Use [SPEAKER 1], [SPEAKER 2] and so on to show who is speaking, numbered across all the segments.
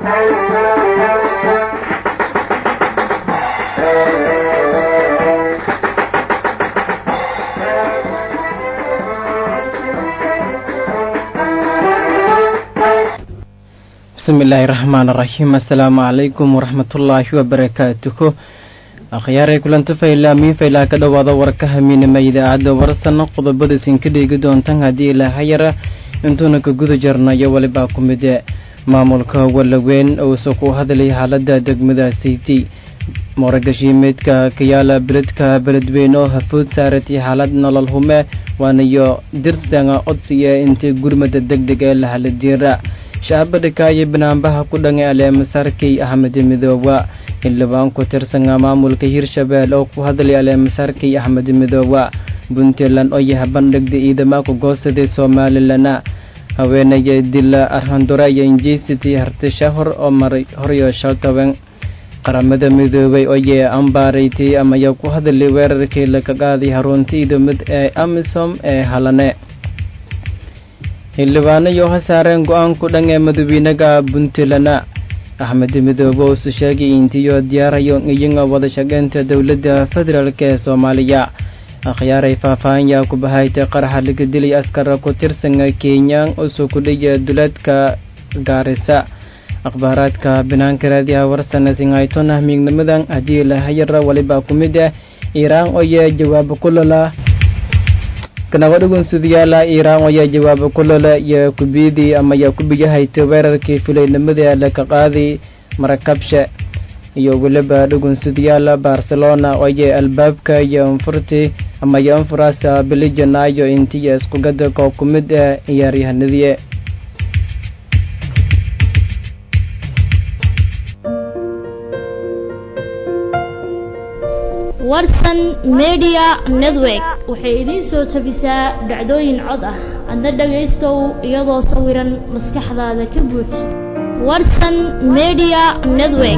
[SPEAKER 1] bismi illaahi raxmaan raxiim assalaamu calaykum waraxmatullaahi wabarakaatuhu akhyaaray kulanto faylaamiin faylaa ka dhowaada warka hamiinima idaacadda warsana qodobada isinka dhigi doontan haddii ilaahayara intuuna ka guda jarnayo walibaa ku mide maamulka walaweyn uusa ku hadlay xaalada degmada sayti mooragashimidka kayaala beledka beledweyn oo hafood saaratay xaalad nolol hume waanayo dirsdanga codsiya intii gurmada deg deg ee lahaladiira shacabadhika iyo banaanbaha ku dhangay aleemasaarkay axmed midooba xildhibaan ku tirsana maamulka hirshabeel oo ku hadlay aleemasaarkay axmed midooba puntland oo yaha bandhigda ciidamaka goosaday somalilan haweenaya dila arhandura iyo injisity hartisha hor oo maray horyo shaltaban qaramada midoobay oo yee ambaaraytay amaya ku hadlay weerarkii laga qaaday harunta ciidamad ee amisom ee halane xildhibaano iyo ha saareen go-aanku dhan ee madawiinaga puntland axmed midoobe uusu sheegay intiyo diyaarayo iyaga wada shaqeynta dowladda federaalk ee soomaaliya akhyaaray faahfaahinyaa ku bahaytay qaraxa laga dilay askara ku tirsana kenyaan usu kudhiya duleedka gaarisa akhbaaraadka banaanka raadiyaha warsana singhaytona miignamadan haddii lahayara waliba ku mid ah iiraan oo yee jawaabo kulala kanagadhugunsudayaala iiraan ayaa jawaabo kulole iyo kubiyadii amaya kubiyahaytay weerarkii filaynimada laka qaaday marakabshe iyo weliba dhugunsadayaala barcelona oye albaabka iyo anfurti amaya anfurasa bilijanaayo intiya iskugada koo ku mid ah ciyaaryahanadii
[SPEAKER 2] warsan media network waxay idiin soo tabisaa dhacdooyin cod ah adna dhagaystow iyadoo sawiran maskaxdaada ka buuj warsan media network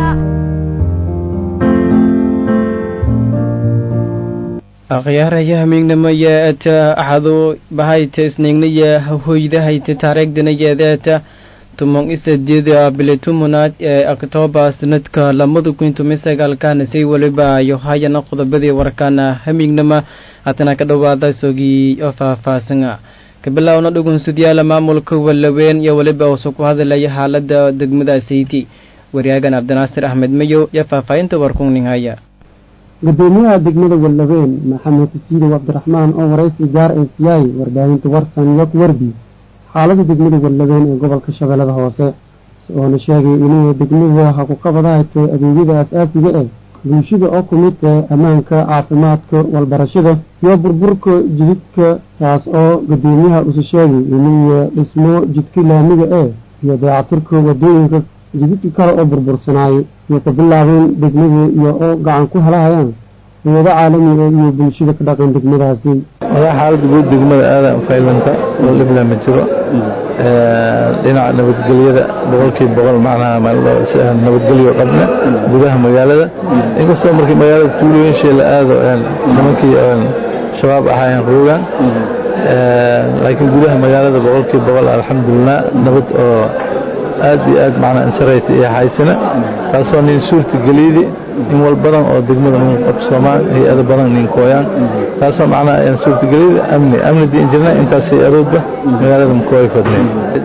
[SPEAKER 1] akhyaaraya hamiignamaya eta axadu bahayta isniignaya hoydahayta taariikhdanayeedeeta tumon isadida bilitumunaad ee oktoobar sanadka lamada kun toban sagaalkana say weliba iyo hayana qodobadii warkaana hamiignama haatana ka dhowaada sogii oo faahfaahsana kabilaawna dhugunsudyaala maamulka walaweyn iyo weliba uusa ku hadlaya xaalada degmada sayti wariyaagan cabdinaasir axmed mayow iyo faahfaahinta warkunninghaya
[SPEAKER 3] gudoomiyaha degmada walaweyn maxamed siidow cabdiraxmaan oo waraysi gaar ee siyaay warbaahinta warsan yok werbi xaalada degmada walaweyn ee gobolka shabeellada hoose oona sheegay inay degmada ha ku qabadahatay adeegyada as-aasiga eh bulshada oo ku mid ee ammaanka caafimaadka walbarashada iyo burburka jididka taas oo gudoomiyaha usa sheegay inay dhismo jidka laamiga ee iyo dayactirka wadooyinka jididka kale oo burbursanaayay iyo ka bilaabeen degmada iyo oo gacan ku helahayaan hayado caalamiga iyo bulshada ka dhaqan degmadaasi
[SPEAKER 4] wadaa xaalada guud degmada aadaan faylanta oo dhibla ma jiro dhinaca nabadgelyada boqolkiiba boqol macnaha nabadgelyo qabna gudaha magaalada inkastoo markii magaalada tuulooyinshay la aado nimankii shabaab ahaayeen roogaan laakiin gudaha magaalada boqolkiiba boqol alxamdulilah nabad oo aad iyo aad macnaa insarayta iyo haysana taasoo nin suurta geliydi in wal badan oo degmada nin qabsoomaan hay-ado badan nin kooyaan taasoo macnaa suurta geliydi amni amni diin jirna intaas hay-adoodba magaalada makooy fadneen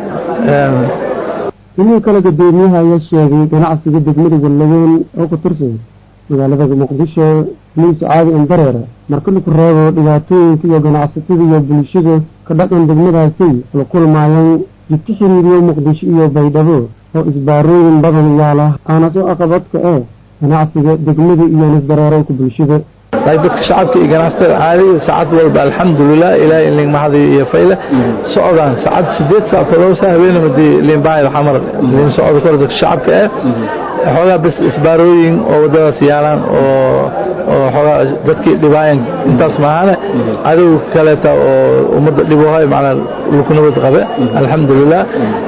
[SPEAKER 3] inuu kale gudoomiyaha ayaa sheegay ganacsiga degmada wallaweyn oo ku tirsan magaalada muqdisho liisa caadi andareera marka laku reebo dhibaatooyinka iyo ganacsatada iyo bulshada ka dhaqan degmadaasi la kulmaayaan jidka xiriiriyo muqdisho iyo baydhabo oo isbaarooyin badan yaala aana soo aqabadka ee ganacsiga degmada iyo nisdareerowka bulshada
[SPEAKER 4] laakiin dadka shacabka iyo ganacsatada caadiga saacad walba alxamdulilah ilaahay in liinmahadi iyo fayle socdaan saacad sideed saac todoba saa habeenamadii liinbahay xamar liin socda kor dadka shacabka eh xoogaa bis isbaarooyin oo wadadaas yaalaan oo oo xoogaa dadkii dhibaayan intaas maahane adigu kaleeta oo ummadda dhibohay macnaa laku nabad qabe alxamdulilah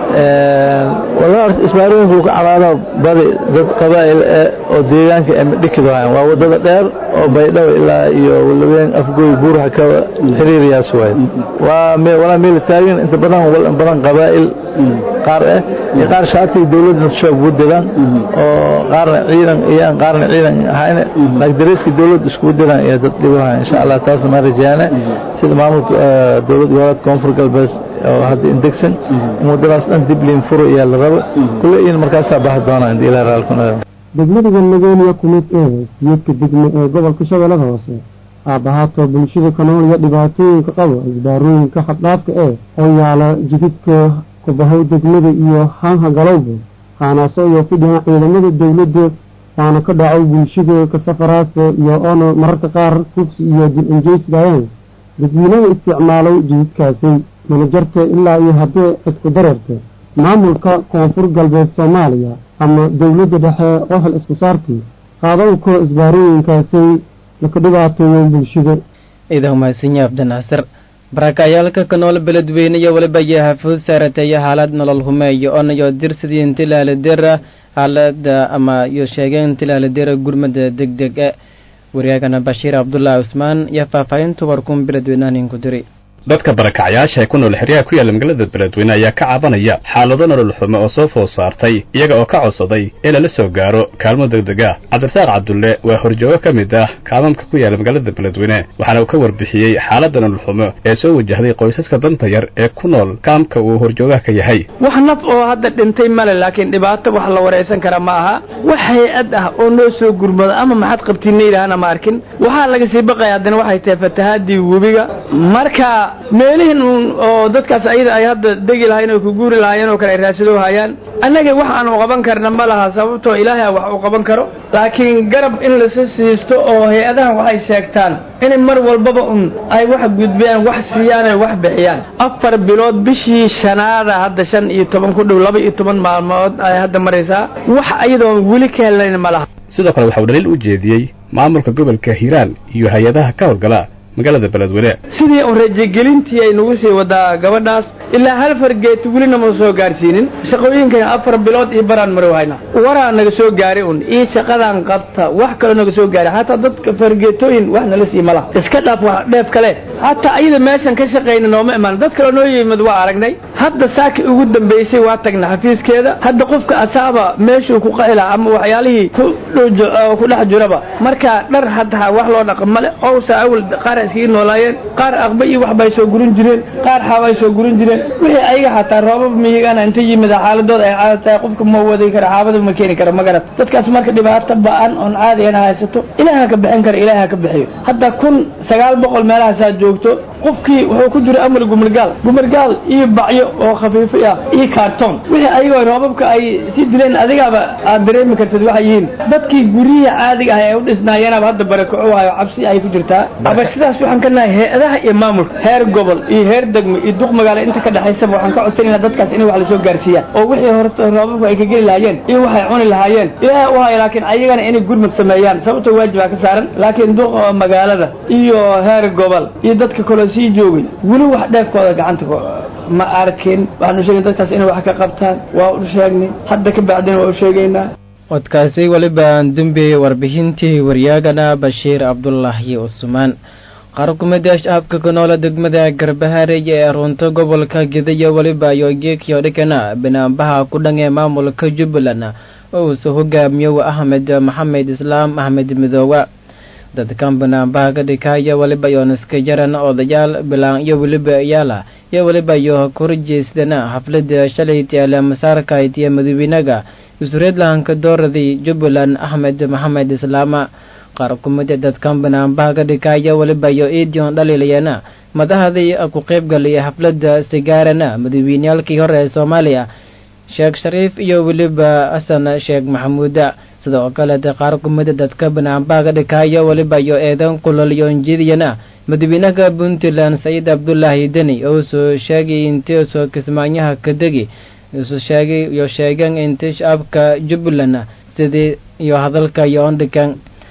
[SPEAKER 4] wallahi isbaarooyinka lagu calaado badi dad qabaa'il eh oo deegaanka ama dhikidohayan waa wadada dheer oo baydhabo ilaa iyo walaween afgoy buurha ka xiriiriyaas waay waa walaa meel taagan inta badan badan qabaa'il qaar eh iyo qaar shaatiga dowladda shaab ugu diraan oo qaarna ciidan iyaan qaarna ciidan ahayn laakiin dariiska dowladda iskugu diraan iyo dad dhibaha insha allah taasna ma rajaane sida maamulka dowlad goboleed koonfur galbeed oo hadda indegsan in wadadaas dhan dib liin furo ayaa la rabo kulle in markaasaa baxa doonaa inta ilaa raalkuna
[SPEAKER 3] degmada galmudug ku mid ee siyadka degme ee gobolka shabeellada hoose aabbahaatoo bulshada ka nool iyo dhibaatooyinka qabo isbaarooyinka xaddhaafka ee oo yaala jididka kubahay degmada iyo haanha galowba haanaasoo iyo ku dhihan ciidamada dowladda waana ka dhaco bulshada ka safaraase iyo oona mararka qaar kufsi iyo dil injeysigayaan dadweynaha isticmaalow jididkaasi manajarta ilaa iyo haddee cidku dareerta maamulka koonfur galbeed soomaaliya ama dowladda dhexe oo hel isku saarkii qaadowka isbaarooyinkaasay laka dhibaateeyo bulshada
[SPEAKER 1] ciidan mahadsanyi abdinaasir barakacayaalka ka nool beledweyne iyo weliba iyo hafuud saarataya xaalad nolol humeeyo onayo dirsidii intilaaladera xaalada ama iyo sheegeen intilaaladera gurmada deg deg e waryaagana bashiir cabdulaahi cusmaan iyo faahfaahinta warkuun beledweynahanin ku diri
[SPEAKER 5] dadka barakacyaasha ee ku nool xeryaha ku yaalla magaalada beledweyne ayaa ka cabanaya xaalado nolol xumo oo soo food saartay iyaga oo ka codsaday in lala soo gaaro kaalmo degdeg ah cabdirasaaq cabdulle waa horjoogo ka mid ah kaalmamka ku yaalla magaalada beledweyne waxaana uu ka warbixiyey xaaladda nolol xumo ee soo wajahday qoysaska danta yar ee ku nool kaamka uu horjoogaha ka yahay
[SPEAKER 6] wax naf oo hadda dhintay male laakiin dhibaato wax la waraysan kara ma aha wax hay-ad ah oo noo soo gurmado ama maxaad qabtiinna yidhaahana ma arkin waxaa laga sii baqaya haddana waxay tahay fatahaadii webiga marka meelihin oo dadkaas ayada ay hadda degi lahayen oo ku guuri lahaayeen oo kale ay raasado hayaan annaga wax aanu qaban karna ma laha sababtoo ilaahay wax uu qaban karo laakiin garab in lasa siisto oo hay-adahan waxay sheegtaan inay mar walbaba un ay wax gudbiyaan wax siiyaan ay wax bixiyaan afar bilood bishii shanaada hadda shan iyo toban ku dhow laba iyo toban maalmood ay hadda maraysaa wax ayadoon weli ka helayn ma laha
[SPEAKER 5] sidoo kale waxa uu dhaliil u jeediyey maamulka gobolka hiiraan iyo hay-adaha ka howlgala magaalada beledweyne
[SPEAKER 6] sidii un rajagelintii ay nagu sii wadaa gabadhaas ilaa hal fargeeti welina ma soo gaarsiinin shaqooyinkana afar bilood iyo baraan marow hayna waraa naga soo gaari un iyo shaqadan qabta wax kaloo naga soo gaari hataa dadka fargeetooyin wax nala sii malaha iska dhaaf wax dheef kale hataa ayada meeshan ka shaqayna nooma imaan dad kaloo noo yimid waa aragnay hadda saaki ugu dambaysay waa tagna xafiiskeeda hadda qofka asaaba meeshuu ku qaxila ama waxyaalihii ku ku dhex jiraba marka dhar hataa wax loo dhaqa male owsa awal qaar iskaga noolaayeen qaar aqba iyo waxbay soo gurin jireen qaar xaabay soo gurin jireen wixii ayaga xataa roobab miyigana inta yimid xaaladooda ay caada tahay qofka ma wadi kara xaabada ma keeni karo magarat dadkaas marka dhibaato ba-an oon caadiyana haysato ilaaha ka bixin kara ilaaha ka bixiyo hadda kun sagaal boqol meelahaasaa joogto qofkii wuxuu ku jira amar gumargaal gumargaal iyo bacyo oo khafiifo ah iyo kaartoon wixii ayagoo roobabka ay sii dileen adigaaba aad dareemi kartid waxay yihiin dadkii guryihii caadiga ah ee u dhisnaayeenaba hadda barakaco hayo cabsi ay ku jirtaa aba sidaas waxaan ka nahay hay-adaha iyo maamulka heer gobol iyo heer degmo iyo duq magaalo inta ka dhexaysaba waxaan ka codsanayna dadkaas inay wax lasoo gaarsiiyaan oo wixii horta roobabku ay ka geli lahaayeen iyo waxay cuni lahaayeen ilaahay u hayo laakiin ayagana inay gurmad sameeyaan sababtoo waajibaa ka saaran laakiin duq magaalada iyo heer gobol iyo dadka kaloo sii joogay weli wax dheefkooda gacanta ma arkin waxaanu sheegay dadkaas inay wax ka qabtaan waa u sheegnay hadda ka bacdina waa u sheegaynaa
[SPEAKER 1] codkaasi weliba dembeeyey warbixintii waryaagana bashiir cabdulaahi cusmaan qaar kumida shacabka ku noola degmada garbahaarey ee runta gobolka gidaya weliba iyo geekiyo dhikana banaanbaha ku dhan ee maamulka jubbaland oo uusoo hogaamiyo axmed maxamed islaam axmed midoowa dadkan banaanbaha ka dhikaya weliba iyo niskajaran odayaal bilaan iyo weliba iyaala iyo weliba iyo korjeysdana xaflada shalay tiyaala masaarka itiya madawiinaga isureedlahanka dooradii jubbaland axmed maxamed islaama qaar kumida dadkan banaanbaha ka dhikaya weliba iyo idion dhaliilayana madahadii ku qaybgalaya xaflada sigaarana madaweyneyaalkii hore ee soomaaliya sheekh shariif iyo weliba xasan sheekh maxamuuda sidoo kaleete qaar kumida dadka banaanbaha ka dhikaya weliba iyo eedan kulolyoonjidiyana madaxweynaha puntland sayid cabdulaahi deni oo soo sheegay intii soo kismaanyaha ka degi isu sheegay iyo sheegeen intii shacabka jubbaland sidii iyo hadalka iyo ondhikan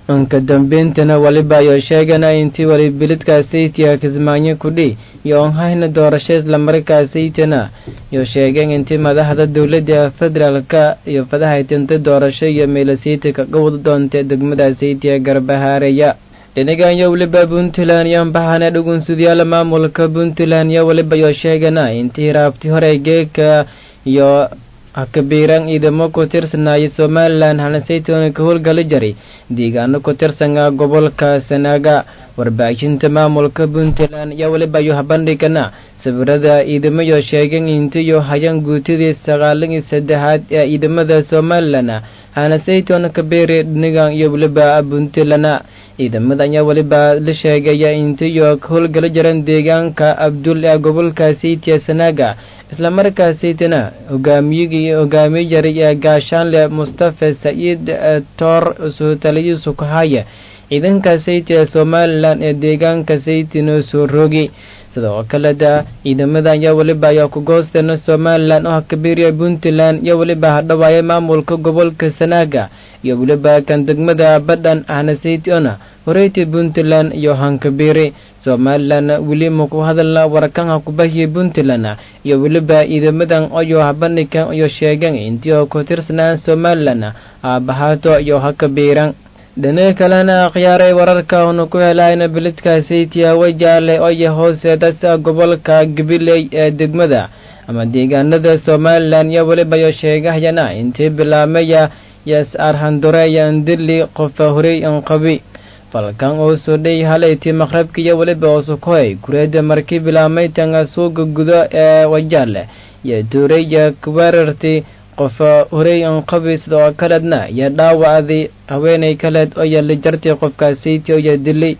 [SPEAKER 1] anka dambeyntina waliba ayuu sheegana intii wali bilidkaasaytiya kismaayo kudhi iyo onhayna doorasho islamarkaasaytina iyo sheegeen intii madaxda dowladda federaalka iyo fadahaytinta doorasho iyo meelasayta kaga wada doonta degmadaasaytiya garbahaareya dhinagan yo waliba puntland iyo ambahana dhugunsudyaala maamulka puntland yo waliba yoo sheegana intii raabti hore geeka iyo hakabiiran ciidamo ku tirsanaya somalilan hanasaytona ka howlgala jaray deegaano ku tirsana gobolka sanaaga warbaahinta maamulka puntland iyo waliba yo habandhigana sawirada ciidamayo sheegeen intiyo hayan guutidii sagaalan iyo saddexaad ee ciidamada somalilan hanasaytona kabeere dhinigan iyo waliba puntland ciidamadan ayaa waliba la sheegaya intiyo ka howlgala jaran deegaanka abdul ee gobolka saytiya sanaaga islamarkaasaytana hogaamiyigii hogaamiye jaray ee gaashaanle mustafa saciid toor soo taliyo sukahaya ciidanka saytiya somalilan ee deegaanka saytina soo rogi sidoo kaleda ciidamada ayaa waliba ayaa ku goosteena somalilan oo hakabiiriya puntland iyo waliba hadhawaaya maamulka gobolka sanaaga iyo waliba kan degmada badhan ahna saytiona horeyti puntland iyo hankabiiri somalilan weli maku hadalna warkanha kubahiya puntland iyo weliba ciidamadan oyo habandhigan iyo sheegeen intii oo ku tirsanaan somalilan aabahaato iyo hakabiiran dhinaga kalena akhyaaray wararka una ku helayna bilidka saytiya wajaale oyo hooseedasa gobolka gabiley ee degmada ama deegaanada somalilan iyo weliba yo sheegahayana intii bilaamaya yas arhandureyan dili qofa horey anqabi falkan oo soo dhey halayti maqrabka iyo weliba oosukoy kureeda markii bilaamaytanga suuga gudo ee wajaale iyo tuureya kuweerarti qofa horey anqabi sidoo kaledna iyo dhaawacdi haweenay kaleed oo yali jarti qofkaasaytii iyo dili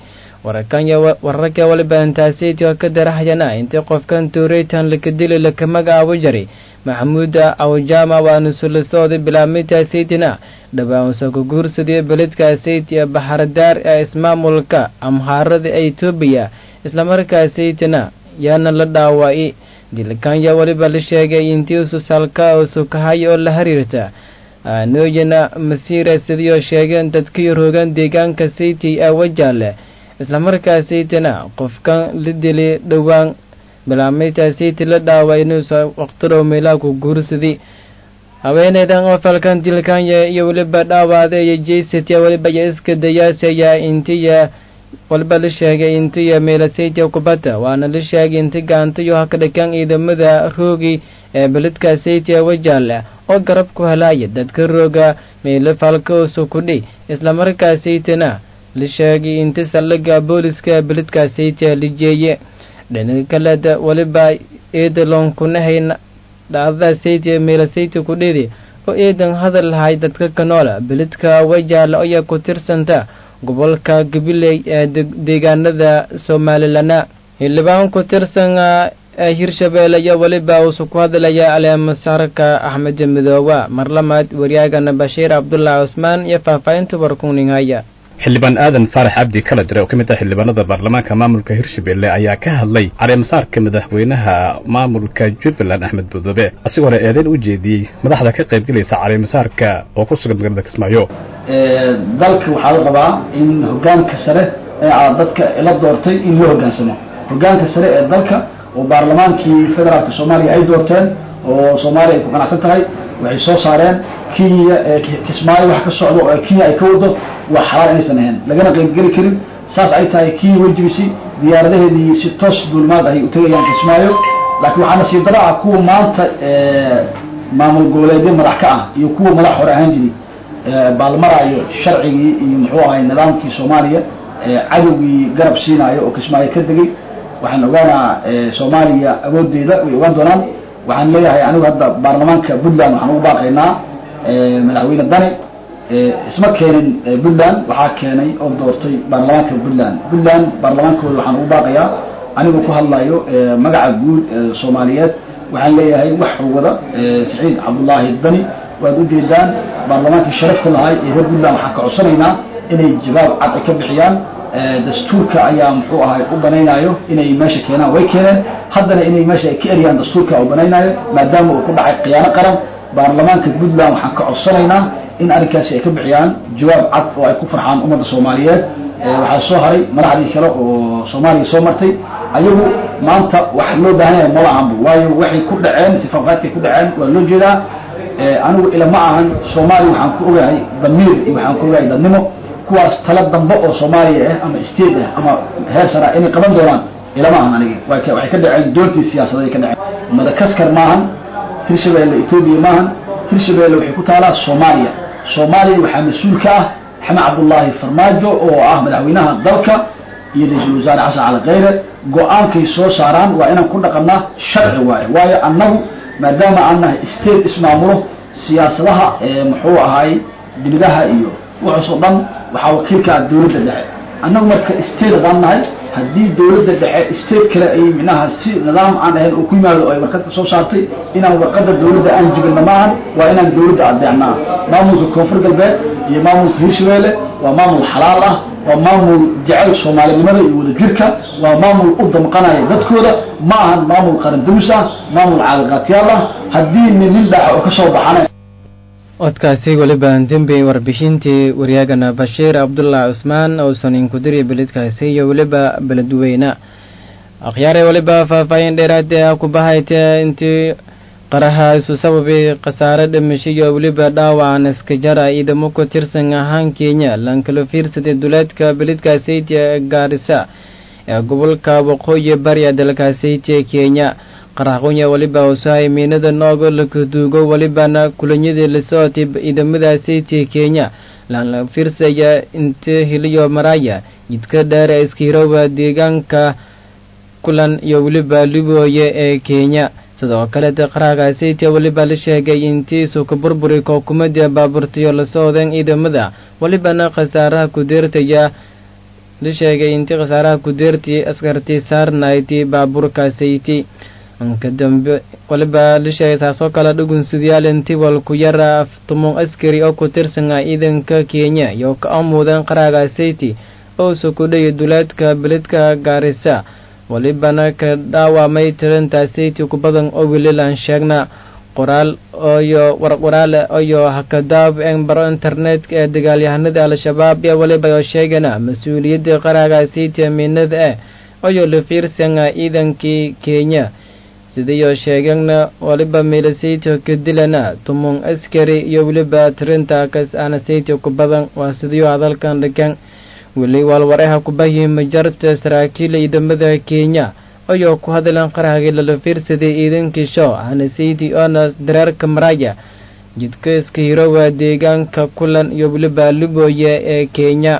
[SPEAKER 1] wararka waliba intaasaytii oo ka darahayana intii qofkan tuureytan laka dili laka magacaabo jari maxamuuda awjaama waana sulasooda bilaamitaasaytina dhawaanusa ku guursadii beledkaasayt ee baxardaar ee ismaamulka amhaarada ee etoobiya islamarkaasaytina yaana la dhaawa'i dilkanya waliba la sheegay intii ususalka oo sukahaya oo la xiriirta nooyana masiira sidii sheegeen dadkii roogan deegaanka sayti ee wajaale islamarkaasaytina qofkan la dili dhowaan bilaameyta sayti la dhaaway inuusa waqtirow meelaa ku guursadi haweeneydan oo falkan dilkanya iyo weliba dhaawaada iyo jeysatiya weliba iyo iska dayaasaya intiya waliba la sheegay intiya meelasaytiya kubadda waana la sheegay inti gaantayo haka dhakan ciidamada roogi ee beledka saytiya wajaale oo garab ku helaya dadka rooga meelo falkoosu kudhi islamarkaasaytina la sheegay inti saldhiga booliska beledka saytiya la jeeye dhinaga kaleda waliba eedalon kunahay dhacdada saytiya meelasaytiya kudhidi oo eedan hadal lahay dadka kanoola beledka wajaale ayaa ku tirsanta gobolka gabiley ee deegaanada somaalilana xildhibaan ku tirsan ee hirshabeelle iyo weliba uusu ku hadlaya aleemasaarka axmed midooba marlamaad waryaagana bashiir cabdulaahi cusmaan iyo faahfaahinta warkuningaya
[SPEAKER 5] xildhibaan aadan faarax cabdi kala jira oo ka mid ah xildhibaanada baarlamaanka maamulka hirshabelle ayaa ka hadlay caleemasaarka madaxweynaha maamulka jubbaland axmed budoobe asigoo hore eedeyn u jeediyey madaxda ka qaybgelaysa caleemasaarka oo ku sugan magaalada kismaayo
[SPEAKER 7] dalka waxaa la rabaa in hogaanka sare ee aad dadka la doortay in loo hogaansamo hogaanka sare ee dalka oo baarlamaankii federaalka soomaaliya ay doorteen oo soomaaliya ay ku qanacsan tahay waxay soo saareen kenya kismaayo wax ka socdo oo kenya ay ka wado waa xalaal inaysan ahayn lagana qaybgeli karin saas ay tahay kenya wejibisi diyaaradaheedii si toos duulmaad ahay u tegayaan kismaayo laakiin waxaa nasiib daro ah kuwa maanta maamul goboleedyo madax ka ah iyo kuwa madax hore ahaan jiri baalmaraayo sharcigii iyo muxuu ahay nidaamkii soomaaliya cadowgii garab siinaayo oo kismaayo ka degay waxaan ogaanaa soomaaliya awoodeeda way ogaan doonaan waxaan leeyahay anigu hadda baarlamaanka puntland waxaan ugu baaqaynaa madaxweyne dani isma keenin puntland waxaa keenay oo doortay baarlamaanka puntland puntland baarlamaankooda waxaan ugu baaqayaa anigoo ku hadlayo magaca guud soomaaliyeed waxaan leeyahay wax wada saciid cabdullaahi dani waad ujeedaan baarlamaankii sharafta lahay ee reer puntland waxaan ka codsanaynaa inay jawaab cad ay ka bixiyaan dastuurka ayaa muxuu ahay u banaynayo inay meesha keenaan way keeneen haddana inay meesha ay ka eriyaan dastuurka u banaynayo maadaama uu ku dhacay khiyaano qaran baarlamaanka puntland waxaan ka codsanaynaa in arrinkaasi ay ka bixiyaan jawaab cad oo ay ku farxaan ummadda soomaaliyeed waxaa soo haray madaxdii kale oo soomaaliya soo martay ayagu maanta wax loo baahan yahay mala ahanba waayo waxay ku dhaceen sifafaadkay ku dhaceen waa loo jeedaa anigu ila ma ahan soomaaliya waxaan ku ogahay damiir iyo waxaan ku ogahay dadnimo kuwaas tala dambe oo soomaaliya ah ama state ah ama heer sara inay qaban doonaan ilama ahan aniga waxay ka dhaceen doortii siyaasadeed ka dhaceen madakaskar maahan hirshabeelle etoobiya maahan hirshabeelle waxay ku taalaa soomaaliya soomaaliya waxaa mas-uul ka ah xamed cabdullaahi farmaajo oo ah madaxweynaha dalka iyo ra-iisul wasaare xasan cali khayre go-aankay soo saaraan waa inaan ku dhaqannaa sharci waayo waayo annagu maadaama aan nahay state ismaamulo siyaasadaha muxuu ahaay dibadaha iyo waxaasoo dhan waxaa wakiilka ah dawladda dhexe annagu marka state hadaan nahay haddii dawladda dhexe state kale ay micnaha si nidaam aan ahayn oo ku yimaado oo ay warqad ka soo saartay inaan warqadda dawladda aan jibinna maahan waa inaan dawladda adeecnaa maamulka koonfur galbeed iyo maamulka hirshabeelle waa maamul xalaal ah waa maamul jecel soomaalinimada iyo wadajirka waa maamul u damqanaya dadkooda ma ahan maamul qarandamis ah maamul caadaqaatyaal ah haddii nin nin dhaxa oo kasoo baxana
[SPEAKER 1] codkaasi weliba dembi warbixintii waryaagana bashiir cabdullah cusmaan ousan inkudiri beledkaasi iyo weliba beledweyne akhyaare weliba faahfaahin dheeraade ah ku bahayte intii qaraha isu sababay khasaare dhimasho iyo weliba dhaawacan iskajara ciidamo ku tirsan ahaan kenya lankala fiirsaday duleedka beledkaasayt ee gaarisa ee gobolka waqooyi bari dalkaasayt kenya qaraqonya weliba usahay miinada noogo lakaduugo welibana kulanyadii la socotay ciidamadaasaytii kenya laanla fiirsaya inta hiliyo maraya jidka dheer ee iskihirowa deegaanka kulan iyo weliba libooye ee kenya sidoo kaleeta qaraqaasaytia weliba la sheegay intiisu ka burburi kookumadii baaburtayo la socdeen ciidamada welibana khasaaraha kudeertaya la sheegay intii khasaaraha kudeertii askartii saarnayti baaburkaasayti ka dambe waliba la sheegay taasoo kale dhugunsidayaal intii walku yara aftumon askari oo ku tirsan ah ciidanka kenya iyo ka amuudeen qaraaga sayti oo sukudhaya duleedka beledka gaarisa walibana ka dhaawamay tirinta sayti ku badan oo welilaan sheegna qoraal oyo warqoraal oyo hakadaab en baro internetka ee dagaalyahanada al-shabaab ee waliba oo sheegana mas-uuliyadda qaraaga sayti amiinada ah oyo la fiirsan ah ciidankii kenya sidaiyo sheegana waliba milasayto ka dilana tumon askari iyo weliba tirinta kas aana sayto ku badan waa sidiyo hadalkan dhigan weli waalwareha kubahi majarta saraakiil ciidamada kenya ayoo ku hadlan qarahagii lala fiirsaday ciidankii show aana sayti oona dareerka maraya jidka iska hirowa deegaanka kulan iyo weliba libooye ee kenya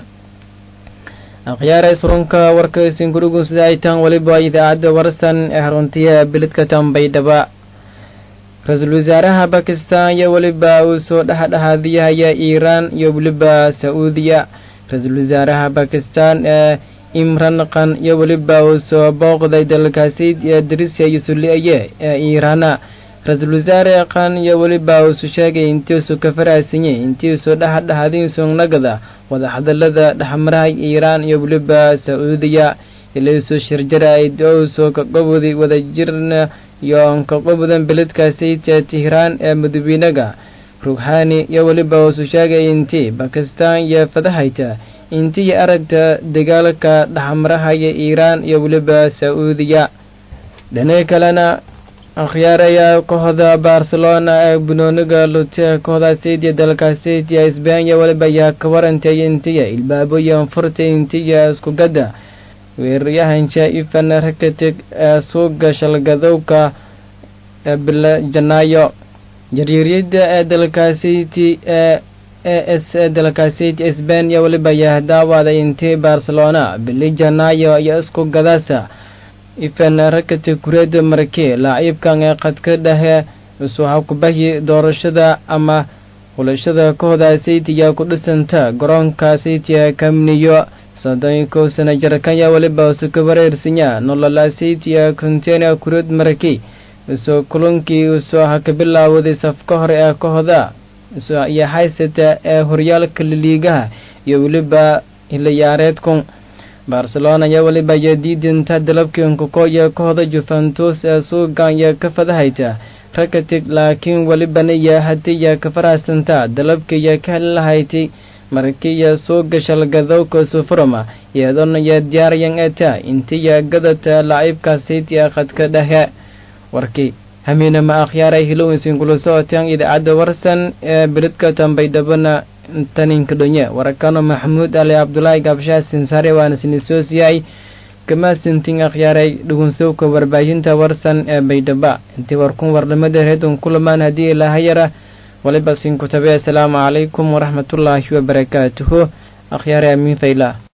[SPEAKER 1] akhyaara isrunka warkaysin gurigu sida ay tahan weliba idaacadda warsan ee haruntiya beledka tambaydhaba ra-iisul wasaaraha bakistan iyo weliba uu soo dhexdhexaadiyahaya iiraan iyo weliba sa-uudiya ra-iisul wasaaraha bakistan ee imran khan iyo weliba uu soo booqday dalkaasi ee darisia iyo suliaye ee iiraana ra-iisul wasaare khan iyo weliba uusu sheegay intiisu ka faraasanyay intiisu dhexdhexaadinsu nagada wadahadalada dhexmaraha iiraan iyo weliba sa-uudiya ilaysu shirjarayd ouso kaqobodi wadajirna iyo kaqobodan beledkaasayta tihraan ee madawiinaga rughani iyo weliba uusu sheegay intii bakistan iyo fadahayta intii aragta dagaalka dhexmarahaya iiraan iyo weliba sa-uudiya dhane kalena akhyaaraya kooxda barcelona ee bunooniga lute kooxda saydiya dalka saydiya isbaanya waliba ayaa ka warantay intiya ilbaaboyan furta intiya iskugada weeraryahanka ifan rakatig ee suuga shalgadowka ee bila janaayo jaryaryada ee dalkasayti ee e s ee dalkasayti isbaanya waliba ayaa daawaday intii barcelona bili janaayo iyo isku gadasa ifan rakati kureeda marke laaciibkan ee qadka dhahe isuha kubahi doorashada ama xulashada kooxda saytiya ku dhisanta garoonka saytiya kamniyo soddonko sana jarkanya waliba isu ka wareersanya nolola saytiya container kureed marke isu kulankii isu ha ka bilaawday safka hore ee kooxda isu iyo haysata ee horyaalka liliigaha iyo weliba hilayaareedkun barcelona iyo weliba iyo diidinta dalabkiinkukoyo kooxda juventus ee suugan iyo ka fadahayta rakatig laakiin welibana iyo hadiiyo ka farahaysanta dalabkiiyo ka heli lahayti markiiyo suuga shalgadowka sufurama iyadoona iyo diyaarayan eta intiyo gadata laciibka siitiya khadka dhexe warkii hamiinama akhyaaray hilowinsin kula socotaan idaacadda warsan ee biridka tambaydhabana taninka dhonye warakano maxamuud ali cabdulaahi gaabshaha sinsaare waana sinisoosiyay kamaasintin akhyaaray dhugunsowka warbaahinta warsan ee baydhaba intii warkun warnimada reedun kulamaan haddii ilahayara waliba sinkutabe asalaamu calaykum waraxmatullaahi wabarakaatuhu akhyaaray amiin fayla